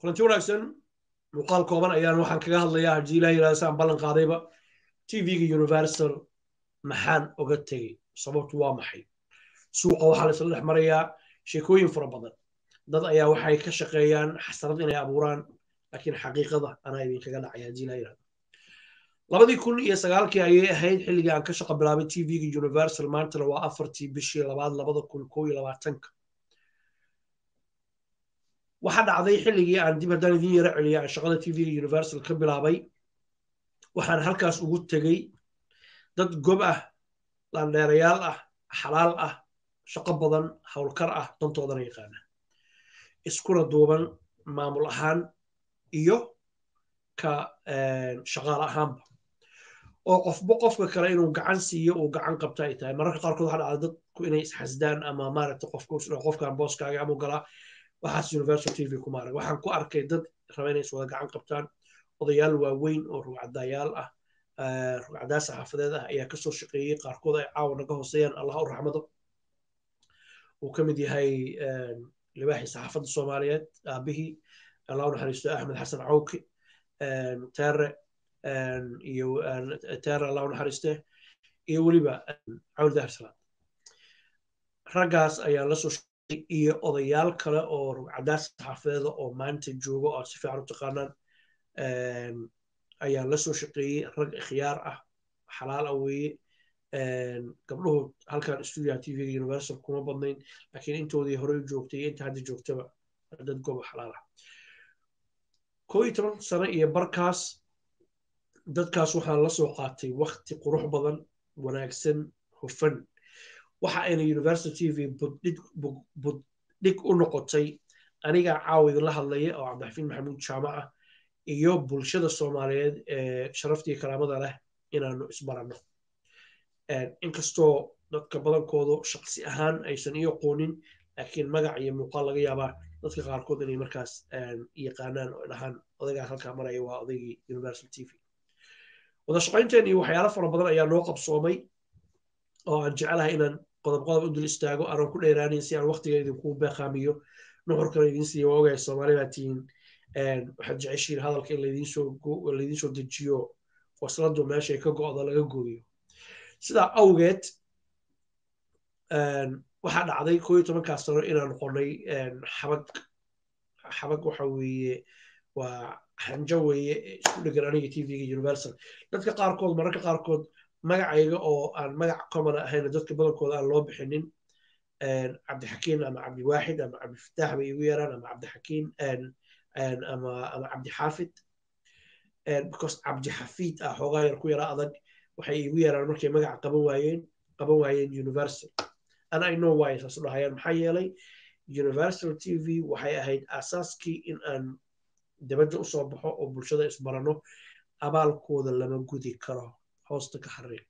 kulanti wanaagsan muuqaal kooban ayaan waxaan kaga hadlayaa haddii ilaah yidhahda saan ballan qaadayba tvga universal maxaan oga tegey sababtu waa maxay suuqa waxaa la isla dhex marayaa sheekooyin fara badan dad ayaa waxay ka shaqeeyaan xasarad inay abuuraan laakiin xaqiiqada anaa idinkaga dhacaya haddii ilaah yidhahda labadii kun iyo sagaalkii ayay ahayd xilligii aan ka shaqo bilaabay tvga universal maantana waa afartii bishii labaad labada kun koo iyo labaatanka waxaa dhacday xilligii aan dib haddaan idin yaro celiya aan shaqada tvga universal ka bilaabay waxaan halkaas ugu tegey dad gob ah landheerayaal ah xalaal ah shaqo badan howlkar ah dantoodana yaqaana iskuna duuban maamul ahaan iyo ka shaqaal ahaanba oo qofba qofka kale inuu gacan siiyo uu gacan qabta ay tahay mararka qaarkood waxaa dhacda dadku inay isxasdaan ama maaragta qofkan booskaaga amu galaa waxaas universal tv kuma arag waxaan ku arkay dad raba inay iswada gacan qabtaan odayaal waaweyn oo rugcadayaal ah rugcadaa saxaafadeed ah ayaa kasoo shaqeeyey qaarkood ay caawa naga hooseeyaan allah u raxmado uu ka mid yahay libaaxii saxaafadda soomaaliyeed aabihii allah u naxariisto axmed xasan cawki tere iyo tere allah u naxariiste iyo weliba cawl dahar salaad raggaas ayaan la soo iyo odayaal kale oo rugcadaa saxaafadeeda oo maanta jooga oo aad si fiican u taqaanaan ayaan la soo shaqeeyey rag ikhyaar ah xalaal ah weeye gabdhuhu halkan stuudiyaha tvga universal kuma badnayn laakiin intoodii horey u joogtay iyo inta hadda joogtaba dad goba xalaal ah koo iyo toban sano iyo barkaas dadkaas waxaan la soo qaatay wakti qurux badan wanaagsan hufan waxa ayna universal tv buddhig u noqotay anigaa caawa idinla hadlaya oo cabdixafiin maxamuud jaamac ah iyo bulshada soomaaliyeed ee sharaftii karaamada leh inaanu isbaranno inkastoo dadka badankoodu shaqsi ahaan aysan ii aqoonin laakiin magac iyo muuqaal laga yaabaa dadka qaarkood inay markaas yaqaanaan oo dhahaan odaygaa halkaa maraya waa odaygii universal tv wada shaqaynteen iyo waxyaalo fara badan ayaa noo qabsoomay oo aan jecelahay inaan qodob qodob u dul istaago aanan ku dheeraanin si aan waktiga idinku beeqaamiyo nuxurkana idin siiya waa ogaya soomaali baa tihiin waxaad jeceshiin hadalka in laydiin soo dejiyo wasladu meeshay ka go'da laga gooyo sidaa awgeed waxaa dhacday koo iyo tobankaas sano inaan noqonay xabag xabag waxa weeye waa xanjo weeye isku dhegan aniga tvga universal dadka qaarkood mararka qaarkood magacayga oo aan magac common ahayn dadka badankooda aan loo bixinin cabdixakiin ama cabdiwaaxid ama cabdifataax bay igu yaraan ama cabdixakiin ama ama cabdixaafid because cabdixafiid ah xoogaa yar ku yara adag waxay igu yaraan markay magaca qaban waayeen qaban waayeen universal and i know why saas u dhahayaan maxaa yeelay universal tv waxay ahayd asaaskii in aan dabadda u soo baxo oo bulshada isbarano abaalkooda lama gudi karo hoosta ka xariiq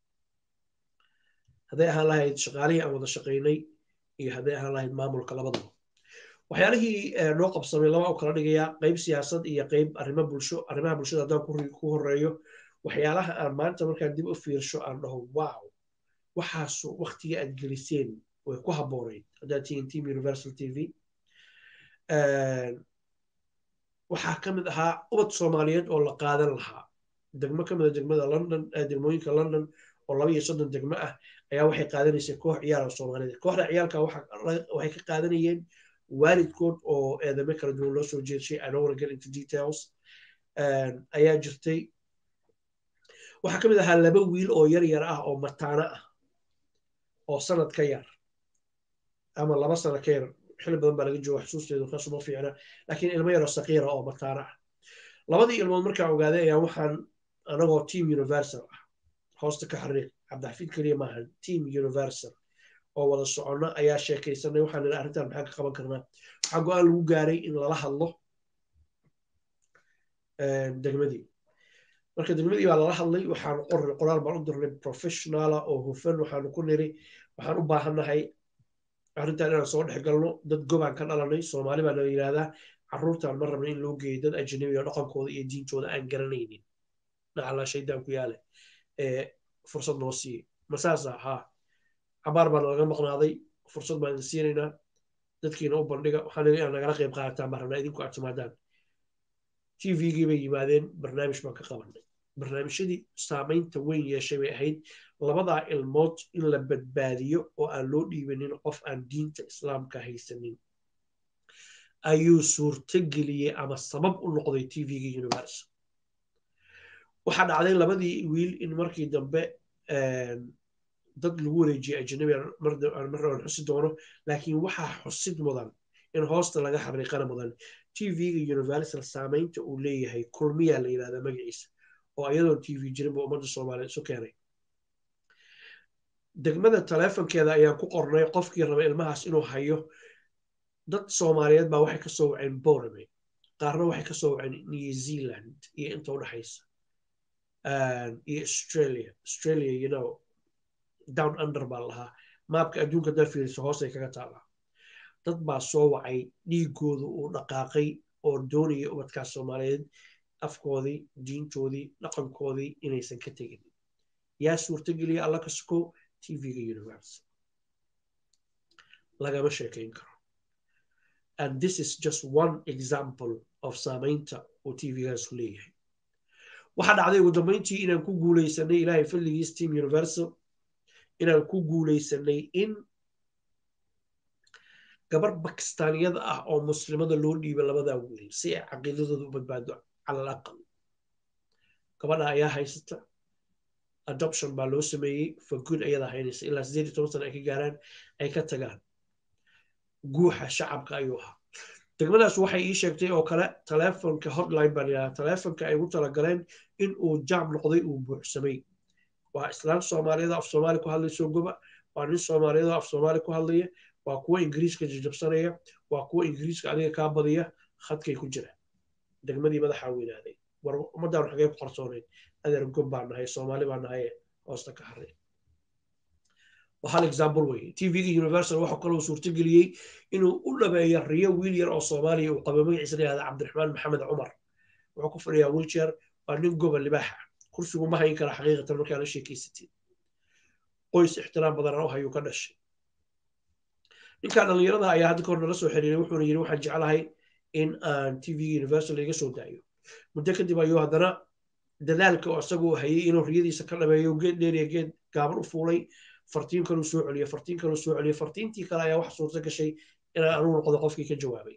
hadday ahaan lahayd shaqaalihii aan wada shaqaynay iyo hadday ahaan lahayd maamulka labadaba waxyaalihii noo qabsamay laba u kala dhigayaa qayb siyaasad iyo qayb arrimo bulsho arrimaha bulshada haddaan ku horeeyo waxyaalaha aan maanta markaan dib u fiirsho aan dhaho wow waxaasu waktigii aad geliseen way ku habboonayd haddaad tihiin team universal tv waxaa ka mid ahaa ubad soomaaliyeed oo la qaadan lahaa degmo ka mida degmada london degmooyinka london oo laba iyo soddon degmo ah ayaa waxay qaadanaysay koox ciyaara soomaaliyeed kooxda ciyaalka waxay ka qaadanayeen waalidkood oo eedame kala duwan loo soo jeedshay i don't want to get into details ayaa jirtay waxaa ka mid ahaa laba wiil oo yar yar ah oo mataano ah oo sanad ka yar ama laba sano ka yar xili badan baa laga jooga xusuusteedu kasuma fiicna laakiin ilmo yaroo saqiira oo mataano ah labadii ilmood markaan ogaaday ayaa waxaan anagoo team universal ah hoosta ka xariiq cabdixafiid keliya maahan team universal oo wada soconno ayaa sheekaysanay waxaan nidhi arrintan maxaan ka qaban karnaa waxaa go-aan lagu gaaray in lala hadlo degmadii marka degmadii baa lala hadlay waxaan qornay qoraal baan u dirnay professionala oo hufan waxaanu ku niri waxaan u baahannahay arrintan inaan soo dhex galno dad gobaan ka dhalanay soomaali baa nala yidhahdaa carruurtan ma rabna in loo geeyo dad ajnabi oo dhaqankooda iyo diintooda aan garanaynin nacalaa shaydaan ku yaale ee fursad noo siiye masaasa haa cabaar baa nalaga maqnaaday fursad baan idin siinaynaa dadkiina u bandhiga waxaan inaad nagala qayb qaadataan baan rabnaa idinku aad timaadaan tvgii bay yimaadeen barnaamij baan ka qabanay barnaamijyadii saamaynta weyn yeeshay bay ahayd labadaa ilmood in la badbaadiyo oo aan loo dhiibanin qof aan diinta islaamka haysanin ayuu suurtogeliyey ama sabab u noqday tvga universal waxaa dhacday labadii wiil in markii dambe dad lagu wareejiyey ajnabi mar aan xusi doono laakiin waxaa xusid mudan in hoosta laga xariiqana mudan tvga universal saamaynta uu leeyahay kulmiyaa la yidhahdaa magaciisa oo ayadoon tv jirinba ummadda soomaaliyeed isu keenay degmada taleefonkeeda ayaan ku qornay qofkii raba ilmahaas inuu hayo dad soomaaliyeed baa waxay kasoo waceen borame qaarna waxay kasoo waceen new zealand iyo inta udhexaysa iyo australia australia you know down under baa lahaa maabka adduunka haddaa fiiriso hoosay kaga taalaa dad baa soo wacay dhiigooda uu dhaqaaqay oo doonaya ubadkaas soomaaliyeed afkoodii diintoodii dhaqankoodii inaysan ka tegin yaa suurtogeliya alla ka suko tvga universal lagama sheekayn karo and this is just one example of saamaynta uu tvgaasu leeyahay waxaa dhacday ugu dambayntii inaan ku guulaysanay ilaahay fadligiis team universal inaan ku guulaysanay in gabar bakistaaniyada ah oo muslimada loo dhiiba labadaa wiil si ay caqiidadooda u badbaado cala al aqal gabadha ayaa haysata adoption baa loo sameeyey for good ayadaa haynaysa ilaa sideed iyo toban sana ay ka gaaraan ay ka tagaan guuxa shacabka ayuu ahaa degmadaas waxay ii sheegtay oo kale taleefonka hotline baan yidhaha taleefonka ay ugu talagaleen in uu jaam noqday uu buuxsamay waa islaan soomaaliyada af soomaali ku hadlayso goba waa nin soomaaliyada af soomaali ku hadlaya waa kuwa ingiriiska jajabsanaya waa kuwa ingiriiska adiga kaa badiya khadkay ku jira degmadii madaxaa weynaaday war ummaddaanu xagee ku qarsoonayd adeer gob baan nahay soomaali baan nahay hoosta ka haray waa hal example weye tvga universal waxaa kaloo suurtogeliyey inuu u dhameeyo riyo wiil yar oo soomaaliya uu qabo magaciisa la yihahda cabdiraxmaan maxamed cumar wuxuu ku fadhiyaa wiiljeer waa nin goba libaaxa kursigu ma hayn kara xaqiiqatan markaa la sheekeysatid qoys ixtiraam badan u hayuu ka dhashay ninkaa dhallinyarada ayaa hadda kahor nala soo xiriiray wuxuuna yidhi waxaan jeclahay in aan tvga universal iga soo daayo muddo kadib ayuu haddana dadaalka oo isagu hayay inuu riyadiisa ka dhameeyo geed dheeriya geed gaaban u fuulay fartiin kaluu soo celiyo fartiin kaluu soo celiyo fartiintii kale ayaa waxa suurto gashay inaan anugu noqdo qofkii ka jawaabay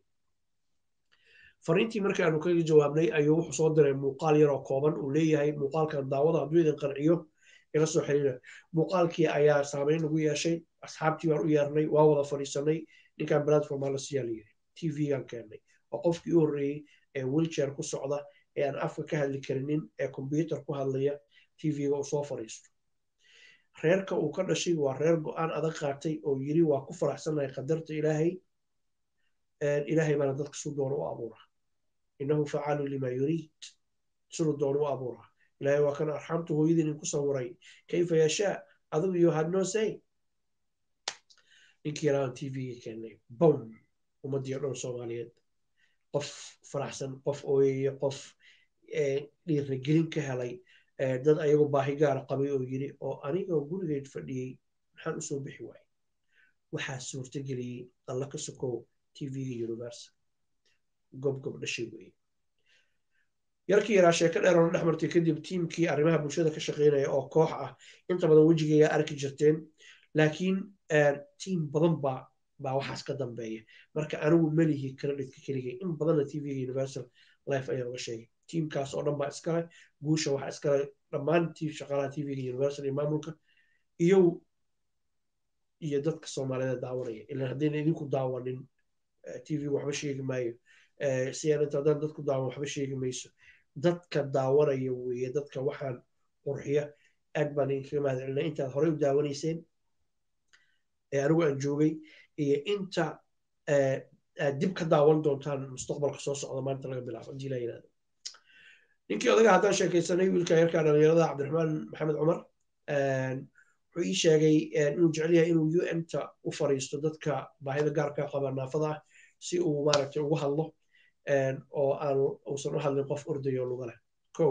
fariintii markii aanu kaga jawaabnay ayuu wuxuu soo diray muuqaal yaroo kooban uu leeyahay muuqaalkan daawada hadduu idin qanciyo ila soo xiriira muuqaalkii ayaa saameyn ugu yeeshay asxaabtii baan u yeernay waa wada fadhiisanay ninkan platform la siiyaa la yiri tvgan keennay oo qofkii u horreeyey ee wheelchair ku socda ee aan afka ka hadli karinin ee combyuter ku hadlaya tvga uu soo fadhiisto reerka uu ka dhashay waa reer go-aan adag qaatay oo yiri waa ku faraxsanahay qadarta ilaahay ilaahay baana dadka su doona u abuura innahu facaalu lima yuriid siduu doona u abuura ilaahay waa kan arxamtu hooyadii nin ku sawiray kayfa yashaa adigu you had no say ninkii yaraan tvga keenay bom ummadii o dhan soomaaliyeed qof faraxsan qof ooyaya qof dhiiragelin ka helay dad ayagoo baahi gaara qabay oo yiri oo anigoo gurigeed fadhiyey maxaan usoo bixi waayey waxaa suurtageliyey alla ka sokow tvga universal gobgob dhashay weeye yarkii yaraa sheeko dheeroona dhex martay kadib tiimkii arrimaha bulshada ka shaqeynaya oo koox ah inta badan wejigayga arki jirteen laakiin tiim badan baa baa waxaas ka dambeeya marka anigu melihi credhitka keligay in badanna tvga universal life ayaa uga sheegay tiimkaas oo dhan baa iskale guusha waxaa iskale dhammaan tiim shaqaalaha tvga universal iyo maamulka iyo iyo dadka soomaaliyeed daawanaya ilan haddayna idinku daawanin tv waxba sheegi maayo siyaanata haddaan dadku daawan waxba sheegi mayso dadka daawanaya weeye dadka waxaan qurxiya aad baan idinkaga mahad celinaa intaad horey u daawanayseen ee anigu aan joogay iyo inta aad dib ka daawan doontaan mustaqbalka soo socda maanta laga bilaabo haddii la yidhahdo ninkii odaga haddaan sheekaysanay wiilka yarkaa dhalinyarada cabdiraxmaan maxamed cumar wuxuu ii sheegay inuu jecel yahay inuu un ta u fariisto dadka baahida gaarka qaba naafada ah si uu maaragtay ugu hadlo oo aan uusan u hadlin qof ordayo luga leh ko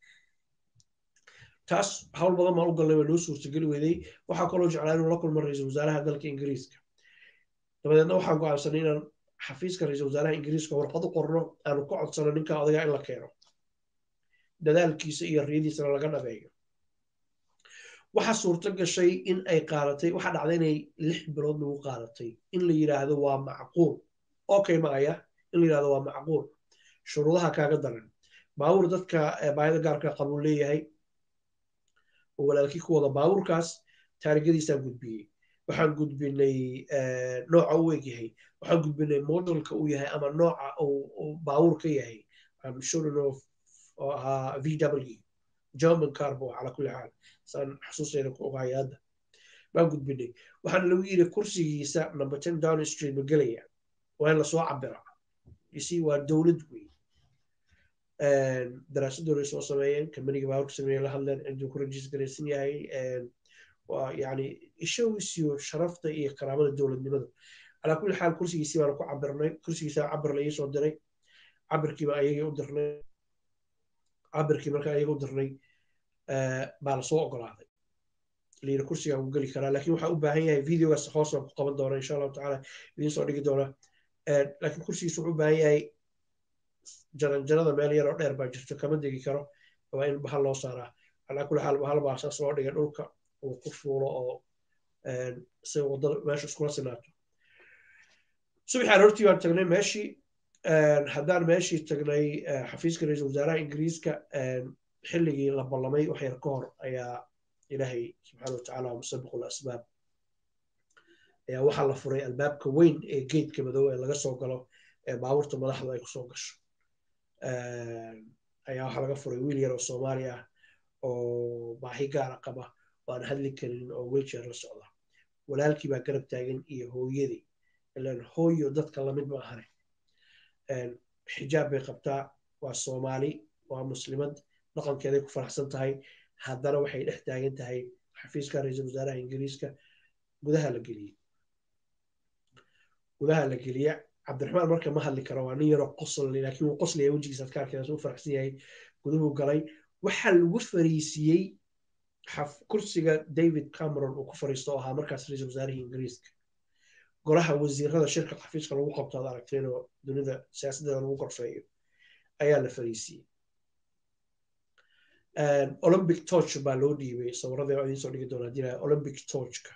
taas hawl badan baan u galnay waa noo suurtageli weydey waxaa kaloo jeclaa inuu la kulmo ra-iisul wasaaraha dalka ingiriiska dabadeedna waxaan go'aansanay inaan xafiiska ra-iisul wasaaraha ingiriiska warqad u qorno aanu ka codsano ninka odagaa in la keeno dadaalkiisa iyo riyadiisana laga dhabeeyo waxa suurto gashay in ay qaadatay waxa dhacday inay lix bilood lagu qaadatay in la yidhaahdo waa macquul okay maaya in la yidhahdo waa macquul shuruudaha kaaga daran baabuur dadka baahida gaarka qabuu leeyahay oo walaalkii ku wada baabuurkaas taarigadiisaan gudbiyey waxaan gudbinay nooca u eg yahay waxaan gudbinay modelka uu yahay ama nooca uu baabuur ka yahay shurinov oo ahaa v w german carbo cala kulli xaal saan xusuusayna ku ogahay hadda baan gudbinay waxaana lagu yidhi kursigiisa number ten down street ma gelaya waa in lasoo cabira isi waa dowlad wey daraasadooday soo sameeyeen kambaniga baaburka sameeye la hadleen ciduu ku rajis garaysan yahay waa yani ishowisiyo sharafta iyo karaamada dowladnimada calaa kulli xaal kursigiisii baana ku cabirnay kursigiisa cabir la iisoo diray cabirkiiba ayagii u dirnay cabirkii marka ayaga u dirnay baa lasoo ogolaaday layiri kursigaa uu geli karaa lakin waxaa u baahan yahay videogaas hoos baan ku qaban doona insha allahu tacaala idiin soo dhigi doona lakin kursigiis wuxuu u baahan yahay jaranjarada meel yaroo dheer baa jirto kama degi karo waa in bahal loo saaraa calaa kulli xaal bahal baa saas loo dhigay dhulka uu ku fuulo oo si wadada meesha iskula sinaato subaxi aroortii baan tagnay meeshii haddaan meeshii tagnay xafiiska ra-iisul wasaaraha ingiriiska xilligii la ballamay wax yar ka hor ayaa ilaahay subxaana watacaala musabiqu lasbaab ayaa waxaa la furay albaabka weyn ee geedka madow ee laga soo galo ee baabuurta madaxda ay kusoo gasho ayaa waxaa laga furay wiil yar oo soomaali ah oo baahi gaara qaba waan hadli karin oo wilchair la socda walaalkii baa garab taagan iyo hooyadii ilan hooyo dadka lamid ma ahane xijaab bay qabtaa waa soomaali waa muslimad dhaqankeeday ku faraxsan tahay haddana waxay dhex taagan tahay xafiiska ra-iisul wasaaraha ingiriiska gudaha la geliyey gudaha la geliya cabdiraxmaan marka ma hadli karo waa nin yaroo qosl laakiin wuu qoslaya wejigiisa adkaarkeedaas u faraxsan yahay guduhu galay waxaa lagu fariisiyey kursiga david cameron uu ku fariisto oo ahaa markaas ra-iisul wasaarihii ingiriiska golaha wasiirada shirka xafiiska lagu qabto ad aragteen oo dunida siyaasaddeeda lagu gorfeeyo ayaa la fariisiyey olympic torch baa loo dhiibay sawiradii idiin soo dhigi doona hadii olympic torchka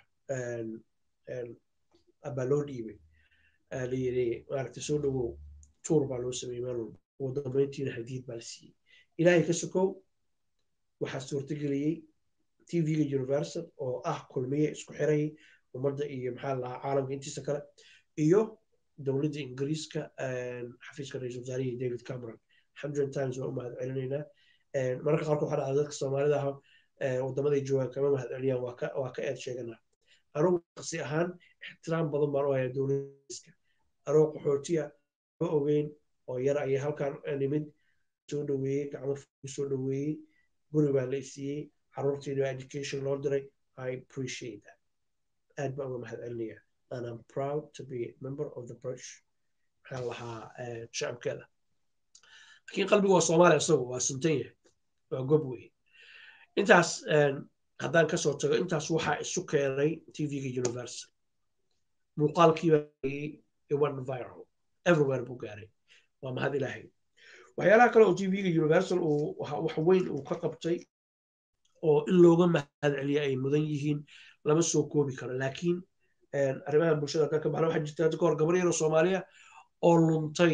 baa loo dhiibay la yiri maaragtay soo dhowow tuur baa loo sameeyey meel walba ugu dambeyntiina hadiid baa la siiyey ilaahay ka sokow waxaa suurtageliyey tvga universal oo ah kulmiye isku xiray ummadda iyo maxaa lahaa caalamka intiisa kale iyo dowladda ingiriiska xafiiska ra-iisul wasaarihii david cameron hundred times waa u mahad celinaynaa mararka qaarkood waxaa dhacda dadka soomaalida ah wadamaday joogaan kama mahad celiyaan waa ka eed sheeganaa anugu qasi ahaan ixtiraam badan baan u hayaa dowladdiiska anoo qaxootiya ma ogeyn oo yar ayay halkan nimid soo dhoweeyey gacmo soo dhoweeyey guri baa la isiiyey caruurtiina education loo diray i appreciate that aad baan uga mahad celinaya and i'm proud to be a member of the british maxaa lahaa shacabkeeda laakiin qalbigu waa soomaaliya isagu waa suntan yahay waa gob wey intaas haddaan kasoo tago intaas waxaa isu keenay tvga universal muuqaalkiiba iwan viral everywhere buu gaaray waa mahad ilaahay waxyaalaha kale oo tvga universal uu wax weyn uu ka qabtay oo in looga mahad celiya ay mudan yihiin lama soo koobi karo laakiin arrimaha bulshada haddaan ka baxna waxaa jirta hadda kahor gabar yaroo soomaaliya oo luntay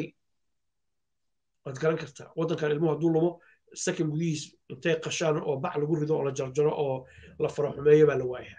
waad garan kartaa waddankan ilmuhu hadduu lumo sakan gudihiis intay qashaan oo bac lagu rido oo la jarjaro oo la faro xumeeyo baa la waayaa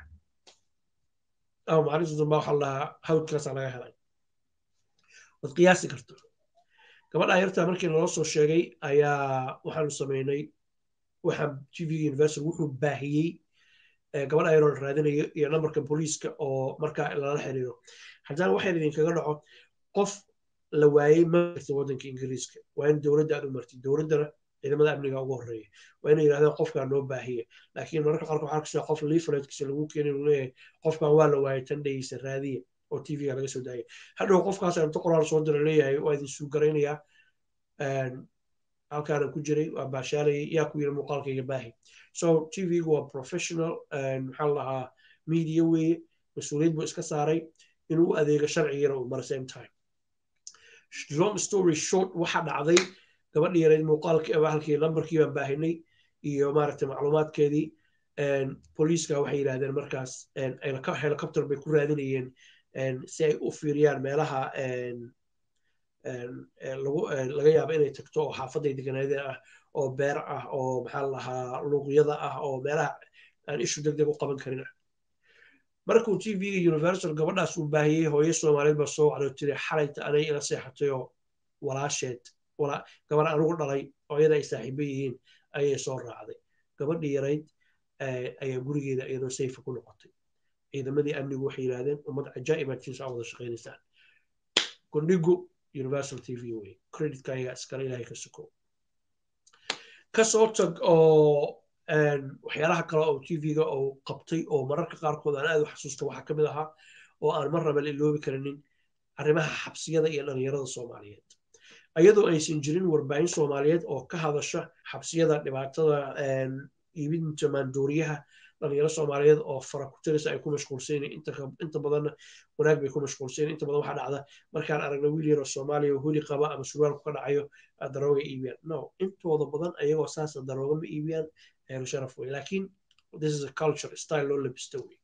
ama maalinta dambe waxaa la dhahaa hawdkaasaa laga helay waad qiyaasi karta gabadha yartaa markii naloo soo sheegay ayaa waxaanu samaynay waxaa tvga universal wuxuu baahiyey gabadha yaroo la raadinayo iyo nambarka booliiska oo markaa lala xiriiro haddana waxayna idinkaga dhaco qof la waayey ma jirta waddanka ingiriiska waa in dowladda aad u martid dowladdana ciidamada amniga ugu horreeya waa inay yidhahdeen qofkaa noo baahiya laakiin mararka qaarkood waxaa kasoo qof leafletkiisa lagu keenay uu leeyahay qofkan waa la waayay tan dhegeysa raadiya oo tvga laga soo daayay hadhow qofkaas inta qoraal soo dira leeyahay waa idin suugaraynayaa halkaana ku jiray waa baashaalayay yaa ku yiri muuqaalkayga baahi so tvgu waa professional maxaa la dhahaa media weeye mas-uuliyad buu iska saaray inuu adeego sharcigana uu mara same time long story short waxa dhacday gabadhii yareyd muuqaalkii halkii lambarkii baan baahinay iyo maaragtay macluumaadkeedii booliiska waxay yidhahdeen markaas helicopter bay ku raadinayeen si ay u fiiriyaan meelaha laga yaabo inay tagto oo xaafaday deganeedeen ah oo beer ah oo maxaa la lahaa luuqyada ah oo meelaha aan ishu deg deg u qaban karin ah markuu t v-ga universal gabadhaas uu baahiyey hooyo soomaaliyeed baa soo wacday tiri xalayta anay ila seexatay oo walaasheed gabar anugu dhalay oo iyada ay saaxiibo yihiin ayay soo raacday gabadhii yarayd ayaa gurigeeda iyadoo sayfa ku noqotay ciidamadii amnigu waxay yidhahdeen ummad cajaa'ibaad tiisa aa wada shaqaynaysaan gondhigu universal t v wey creditka ayaga iskale ilahay ka suko kasoo tag oo waxyaalaha kale oo t v-ga uu qabtay oo mararka qaarkood aan aad u xasuusta waxaa ka mid ahaa oo aan mar raba la iloobi karinin arrimaha xabsiyada iyo dhalinyarada soomaaliyeed ayadoo aysan jirin warbaahin soomaaliyeed oo ka hadasha xabsiyada dhibaatada iibinta maandooriyaha dhalinyaro soomaaliyeed oo fara ku tirisa ay ku mashquulsan inta badanna wanaag bay ku mashquulsan inta badan waxaa dhacda markaan aragna wiil yaroo soomaaliya oo huli qaba ama surwaalku ka dhacayo darooga iibiyaan no intooda badan ayagoo saasa darooga ma iibiyaan heeru sharaf wey laakiin this is a culture style loo labista wey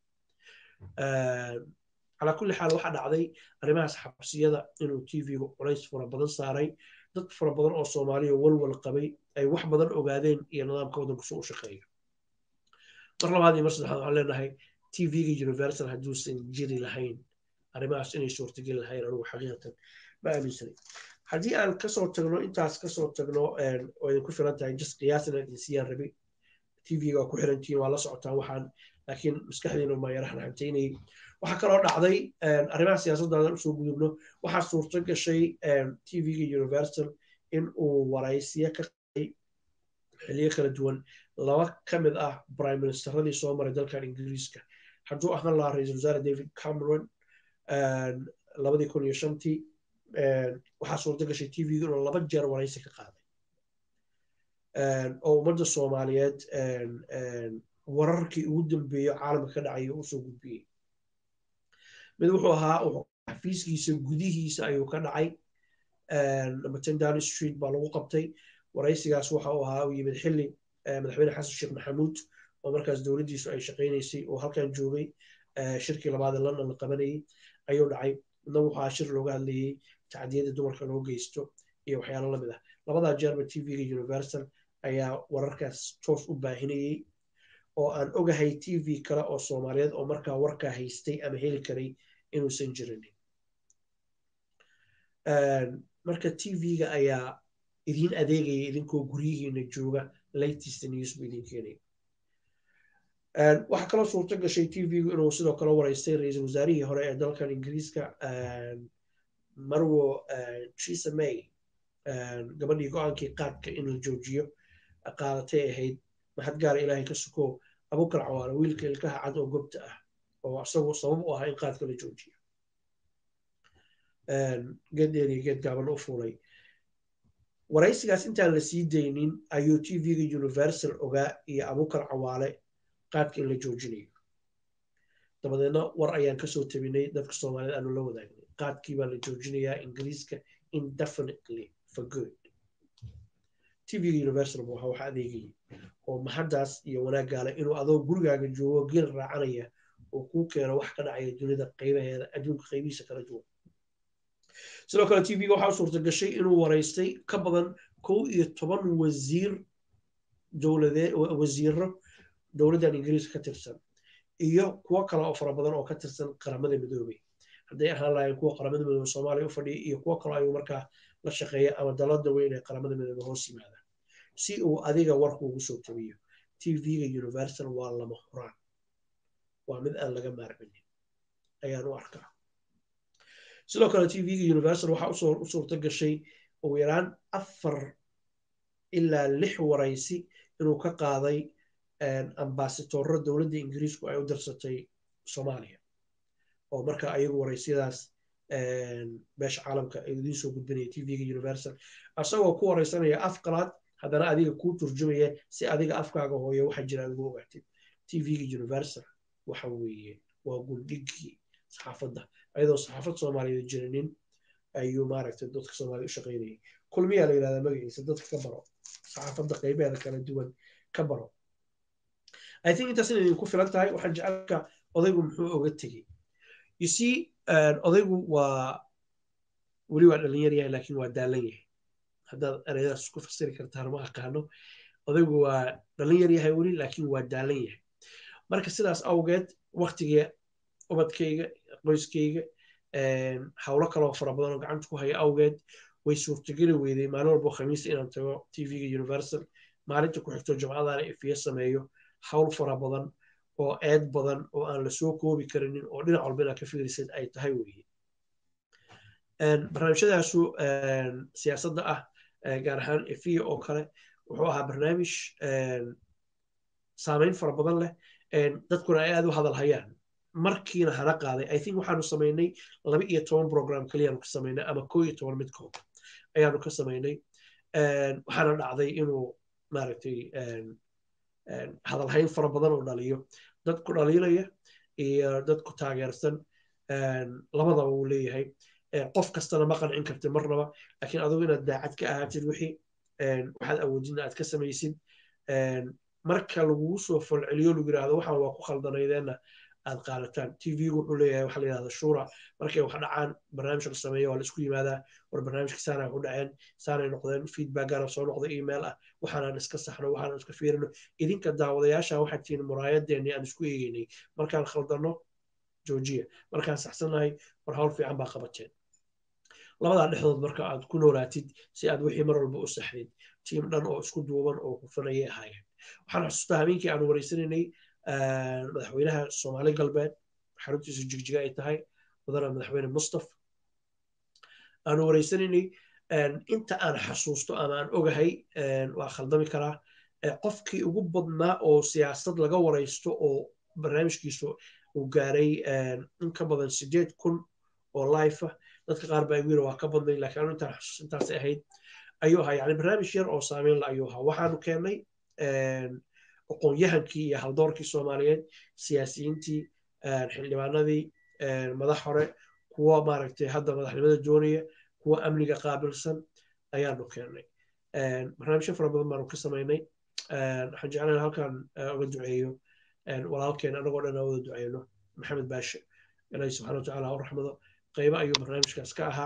calaa kulli xaal waxaa dhacday arrimahaas xabsiyada inuu t v-gu culays fara badan saaray dad fara badan oo soomaaliya walwal qabay ay wax badan ogaadeen iyo nidaamka waddanku soo u shaqeeyo mar labaad iyo mar saddexaad waxaan leenahay t v-ga universal hadduusan jiri lahayn arrimahaas inay suurtageli lahayn anugu xaqiiqatan ma aaminsanay haddii aan kasoo tagno intaas kasoo tagno oo idinku filan tahay just qiyaasina idinsiyaan rabi t v-ga waa ku xirantihiin waa la socotaan waxaan laakiin maskaxdiina ma yara xanxantaynayay waxaa kaloo dhacday arrimaha siyaasaddadan usoo gudubno waxaa suurto gashay t v-ga universal in uu waraysiyo ka qay xiliyo kala duwan laba ka mid ah prime ministeradii soo maray dalkan ingiriiska hadduu ahaan lahaa ra-iisul wasaare david cameron labadii kun iyo shantii waxaa suurto gashay t v-ga inuu laba jeer waraysi ka qaaday oo ummadda soomaaliyeed wararkii ugu dambeeyo caalamka ka dhacay usoo gudbiyey mid wuxuu ahaa xafiiskiisa gudihiisa ayuu ka dhacay number ten down street baa lagu qabtay waraysigaas waxa uu ahaa uu yimid xilli madaxweyne xasan sheekh maxamuud oo markaas dowladdiisu ay shaqaynaysay oo halkan joogay shirkii labaad ee london la qabanayay ayuu dhacay midna wuxuu ahaa shir looga hadlayey tacdiyada dumarka loo geysto iyo waxyaalo lamid ah labadaa jeerba t v-ga universal ayaa wararkaas toos u baahinayey oo aan ogahay t v kale oo soomaaliyeed oo markaa warkaa haystay ama heli karay inuusan jirinin marka t v-ga ayaa idiin adeegaya idinkoo guryihiina jooga latest news buu idin keenaya waxaa kaloo suurto gashay t v-gu inuu sidoo kale waraystay ra-iisul wasaarihii hore ee dalkan ingiriiska marwo theresa may gabadhii go-aankii qaadka in la joojiyo qaadatay ahayd maxad gaara ilaahay ka suko abukar cawaale wiilka ilkaha cad oo gobta ah oo isagu sabab u ahaa in qaadka la joojiyo geed dheer iyo geed gaaban u fuulay waraysigaas intaan la sii daynin ayuu t v-ga universal ogaa iyo abukar cawaale qaadka in la joojinayo dabadeedna war ayaan kasoo tabinay dadka soomaaliyed aanu la wadaagnay qaadkii baa la joojinayaa ingiriiska indefinitely for good t v-ga universal bu waxa adeegayay oo maxaddaas iyo wanaaggaale inuu adoo gurigaaga joogo geel raacanaya oo kuu keeno wax ka dhacaya dunida qaybaheeda adduunka qaybihiisa kala duwan sidoo kale t v-ga waxaa u suurta gashay inuu waraystay ka badan kow iyo toban wasiir dowladee wasiiro dowladdan ingiriiska ka tirsan iyo kuwo kale oo fara badan oo ka tirsan qaramada midoobey hadday ahaan lahayn kuwa qaramada midoobe soomaaliya u fadhiya iyo kuwo kaloo ayuu markaa la shaqeeya ama dalada weyn ee qaramada midoobe hoos yimaada si uu adiga warkuugu soo tabiyo t v-ga universal waa lama huraan waa mid aan laga maarminin ayaan u arkaa sidoo kale t v-ga universal waxaa u suurta gashay ugu yaraan afar ilaa lix waraysi inuu ka qaaday ambasadorro dowladda ingiriisku ay u dirsatay soomaaliya oo marka ayagu waraysiyadaas beesha caalamka ay idiin soo gudbinaya t v-ga universal asagoo ku waraysanaya af qalaad haddana adiga kuu turjumaya si adiga afkaaga hooyo waxa jira adigu ogaatid t v-ga universal waxa weeye waa guldhigii saxaafadda ayadoo saxaafad soomaaliyeed jirinin ayuu maaragtay dadka soomaaliyed u shaqaynayay kulmiyaa la yidhahdaa magaciisa dadka ka baro saxaafadda qaybeeda kala duwan ka baro i think intaas inay idinku filan tahay waxaan jecelka odaygu muxuu oga tegey you see odaygu waa weli waa dhalinyar yahay laakiin waa daalan yahay haddaad ereyadaas ku fasiri kartaan ma aqaano odaygu waa dhalinyar yahay weli laakiin waa daalan yahay marka sidaas awgeed waktiga ubadkayga qoyskayga howlo kaloo fara badan oo gacanta ku haya awgeed way suurtageli weyday maalin walbo khamiista inaan tago tvga universal maalinta ku xigto jimcadana ifiyo sameeyo hawl fara badan oo eed badan oo aan lasoo koobi karinin oo dhinac walba inaad ka fikrisid ay tahay weye barnaamijyadaasu siyaasadda ah gaar ahaan ifiya oo kale wuxuu ahaa barnaamij saameyn fara badan leh dadkuna ay aad u hadal hayaan markiina hana qaaday i think waxaanu samaynay laba iyo toban program keliyaanu ka samaynay ama koo iyo toban midkood ayaanu ka samaynay waxaana dhacday inuu maaragtay hadalhayn fara badan oo dhaliyo dadku dhaliilaya iyo dadku taageersan labadaba uu leeyahay qof kastana ma qancin kartid marnaba laakiin adigu inaad daacad ka ahaatid wixii waxaad awoodina aad ka samaysid marka lagugu soo falceliyo lagu yidhaahdo waxaan waa ku khaldanaydeenna aad qaadataan tvgu wuxuu leeyahay waxa la yidhahda shura markay wax dhacaan barnaamij la sameeyo waa la isku yimaadaa war barnaamijka saanay u dhaceen saanay noqdeen feedbackana soo noqda email ah waxaanaan iska saxno waxaanaan iska fiirino idinka daawadayaasha waxaad tihiin muraayadeennii aan isku eegeynay markaan khaldanno joojiya markaan saxsannahay war hawl fiican baa qabateen labadaa dhexdood marka aad ku noolaatid si aad wixii mar walba u saxdid tiim dhan oo isku duuban oo hufanayay ahaayeen waxaan xusuustaa habeenkii aanu wareysanaynay madaxweynaha soomaali galbeed xaruntiisu jigjiga ay tahay mudana madaxweyne mustaf aanu wareysanaynay inta aan xasuusto ama aan ogahay waa khaldami karaa qofkii ugu badnaa oo siyaasad laga wareysto oo barnaamijkiisu uu gaaray in ka badan sideed kun oo life ah dadka qaar baa igu yiri waa ka badnay laakiin anu intaan xasuus intaasay ahayd ayuu ahaa yani barnaamij yar oo saameyn la ayuu ahaa waxaanu keennay aqoon-yahankii iyo haldoorkii soomaaliyeed siyaasiyiintii xildhibaanadii madax hore kuwa maaragtay hadda madaxnimada doonaya kuwa amniga qaabilsan ayaanu keennay barnaamijyo fara badan baanu ka samaynay waxaan jeclaan halkan uga duceeyo walaalkeen anagoo dhan aan wada duceyno maxamed baashe ilaahi subxana watacaala ha u raxmado qaybo ayuu barnaamijkaas ka ahaa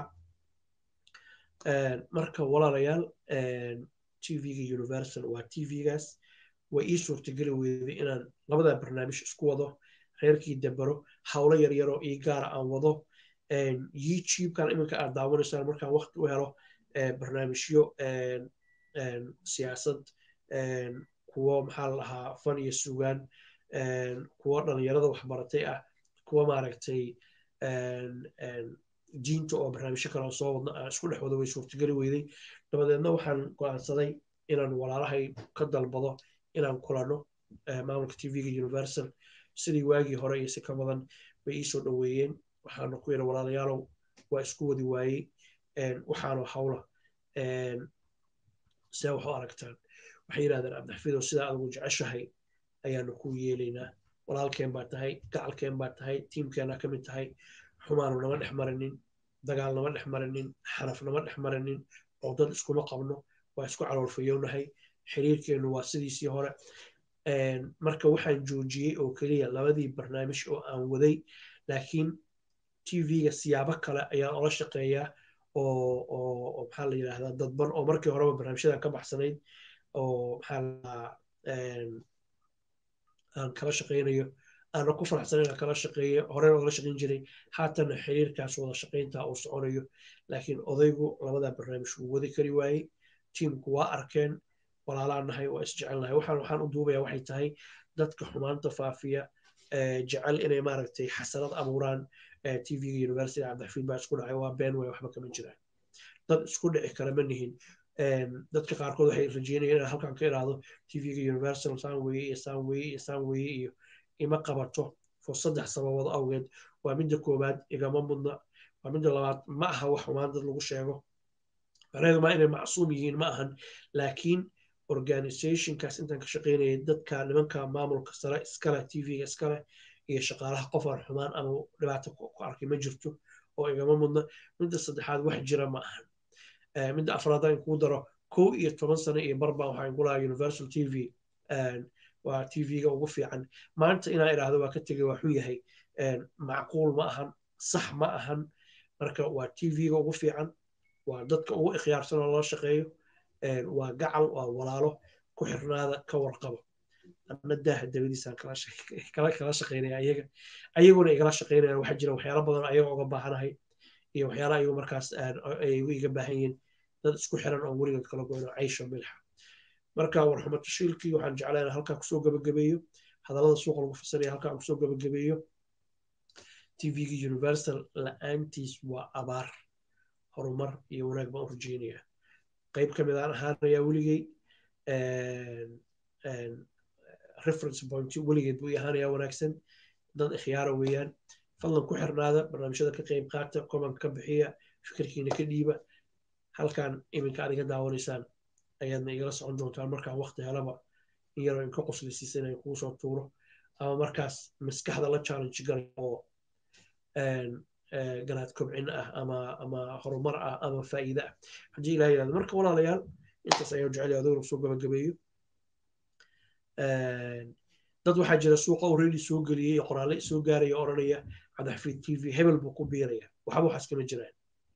marka walaalayaal tvga universal waa tvgaas way ii suurtageli weyday inaan labadaa barnaamij isku wado reerkii debero howlo yaryaroo ii gaara aan wado youtubekan iminka aad daawanaysaan markaan wakti u helo barnaamijyo siyaasad kuwo maxaa la dhahaa fan iyo sugaan kuwo dhalinyarada waxbaratay ah kuwo maaragtay diinta oo barnaamijyo kale soo wadna aan isku dhex wado way suurtageli weyday dabadeedna waxaan go-aansaday inaan walaalahay ka dalbado inaan kulano maamulka tvga universal sidii waagii hore iyo si ka badan bay iisoo dhoweeyeen waxaanu ku yidhi walaalayaalow waa isku wadi waayey waxaanu hawla see wax u aragtaan waxay yidhahdeen cabdixafiidow sidaa adigu jeceshahay ayaanu ku yeelaynaa walaalkeen baa tahay gacalkeen baa tahay tiimkeenaa ka mid tahay xumaanu nama dhex marinin dagaal nama dhex marinin xaraf nama dhex marinin oo dad iskuma qabno waa isku caloolfayownahay xiriirkeennu waa sidiisii hore marka waxaan joojiyey oo keliya labadii barnaamij oo aan waday laakiin tvga siyaabo kale ayaan ola shaqeeyaa oo maxaa la yidhahdaa dadban oo markii horeba barnaamijyadan ka baxsanayd oo maxaa la aan kala shaqaynayo aana ku faraxsanayn aan kala shaqeeyo horena ogala shaqayn jiray haatana xiriirkaas wada shaqaynta uu soconayo laakiin odaygu labadaa barnaamij wuu wadi kari waayey tiimku waa arkeen walaalaan nahay waa isjecelnahay waxaan waxaan u duubaya waxay tahay dadka xumaanta faafiya jecel inay maaragtay xasanad abuuraan tvga university cabdixafiid baa isku dhacay waa been way waxba kama jiraan dad isku dhici kara ma nihin dadka qaarkood waxay rajeynayaan inaan halkan ka iraahdo tvga universal saan weye iyo saan weye iyo saan weye iyo ima qabato for saddex sababood awgeed waa midda koowaad igama mudna waa midda labaad ma aha wax xumaan dad lagu sheego macnaheedu ma inay macsuum yihiin ma ahan laakiin organizationkaas intaan ka shaqaynayay dadka nimanka maamulka sare iskale tvga iskale iyo shaqaalaha qof aan xumaan ama dhibaato ku arkay ma jirto oo igama mudna midda saddexaad wax jira ma ahan midda afraad aan kuu daro kow iyo toban sano iyo barbaan waxaan ku lahaa universal t v waa t v-ga ugu fiican maanta inaan idhaahdo waa ka tegay waa xun yahay macquul ma ahan sax ma ahan marka waa t v-ga ugu fiican waa dadka ugu ikhyaarsan oo loo shaqeeyo waa gacal waa walaalo ku xirnaada ka warqabo ana daaha dabadiisaan kala shaqeynaya ayaga ayaguna igala shaqeynayaan waxaa jira waxyaalo badan ayaga uga baahanahay iyo waxyaala ayagu markaas ayagu iga baahan yihiin dad isku xiran oo weligood kala goyno caysho milxa marka warxumo tashiilkii waxaan jeclayn halkaa kusoo gabagabeeyo hadallada suuqa lagu fasanaya halkaa aan kusoo gabagabeeyo tvga universal la-aantiis waa abaar horumar iyo wanaag baan u rajeynaya qayb ka mid aan ahaanayaa weligey reference point weligeed buu ahaanayaa wanaagsan dad ikhyaara weeyaan fadlan ku xirnaada barnaamijyada ka qayb qaata comment ka bixiya fikirkiina ka dhiiba halkan iminka aad iga daawanaysaan ayaadna igala socon doontaan markaan waqti helaba in yaroo inka qoslisiisa inaan kuu soo tuuro ama markaas maskaxda la challenge galay oo ganaad kobcin ah ama ama horumar ah ama faa'iide ah haddii ilaha yirahdo marka walaalayaal intaas ayaan jecel adaguna soo gabagabeeyo dad waxaa jira suuqa already soo geliyey qoraalle soo gaaraya odhanaya cadaxfiid t v hebel buu ku biiraya waxba waxaas kama jiraan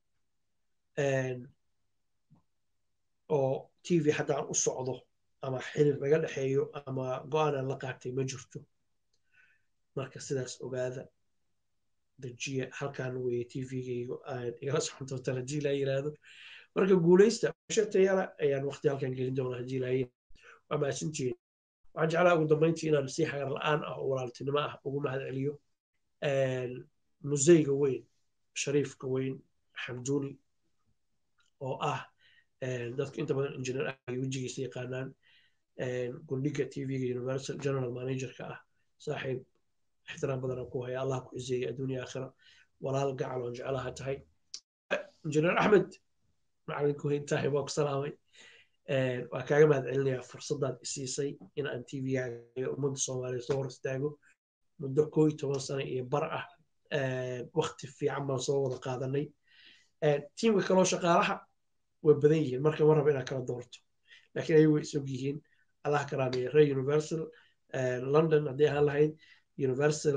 oo t v haddaan u socdo ama xilif naga dhexeeyo ama go-aanaan la qaatay ma jirto marka sidaas ogaada dajiya halkan weye t v-gaygu aan igala socon doontaan haddii ilaa yiraahdo marka guulaysta shatayala ayaan waqti halkan gelin doonaa haddii ilaa waa mahadsantihiin waxaan jeclaa ugu dambayntii inaan si xagar la-aan ah oo walaaltinimo ah ugu mahad celiyo museyga weyn shariifka weyn xamduuni oo ah dadka inta badan engineer ah ay wejigiisa yaqaanaan gundhiga t v-ga universal general managerka ah saaxiib ixtiraam badan ku haya allah ku ciseeya adduunya aakhira walaal gacal oon jeclaha tahay engineer axmed macalinku intahay waa ku salaamay waa kaaga mahad celinayaa fursadaad isiisay in aan t v-gaaga ummadda soomaaliya soo hor istaago muddo koo iyo toban sano iyo bar ah wakti fiican baan soo wada qaadanay tiimka kaloo shaqaalaha way badan yihiin marka ma raba inaad kala doorto laakiin ayagu way isog yihiin allah karaameeye ree universal london haddii ahaan lahayd universal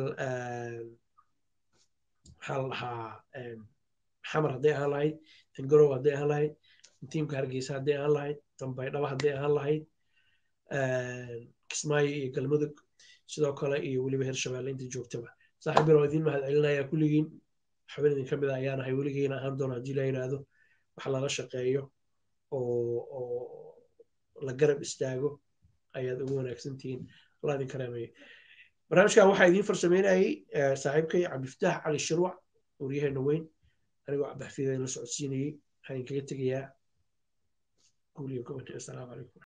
maxaa la dhahaa xamar hadday ahaan lahayd tangarow hadday ahaan lahayd tiimka hargeysa hadday ahaan lahayd dambaydhaba hadday ahaan lahayd kismaayo iyo galmudug sidoo kale iyo weliba hirshabeelle inta joogtaba saaxiib bir oo idiin mahad celinaya kulligiin xubin idin ka mid a ayaan ahay weligiina ahaan doona haddii la yidhaahdo wax lala shaqeeyo oo oo la garab istaago ayaad ugu wanaagsantihiin allah idin karaameeyo barnaamijkan waxaa idiin farsameynayay saaxiibkay cabdiftaax cali shirwac waryaheena weyn anigoo cabdixafiid la socodsiinayey waxaan idinkaga tegayaa guul iyo gobonta assalaamu calaykum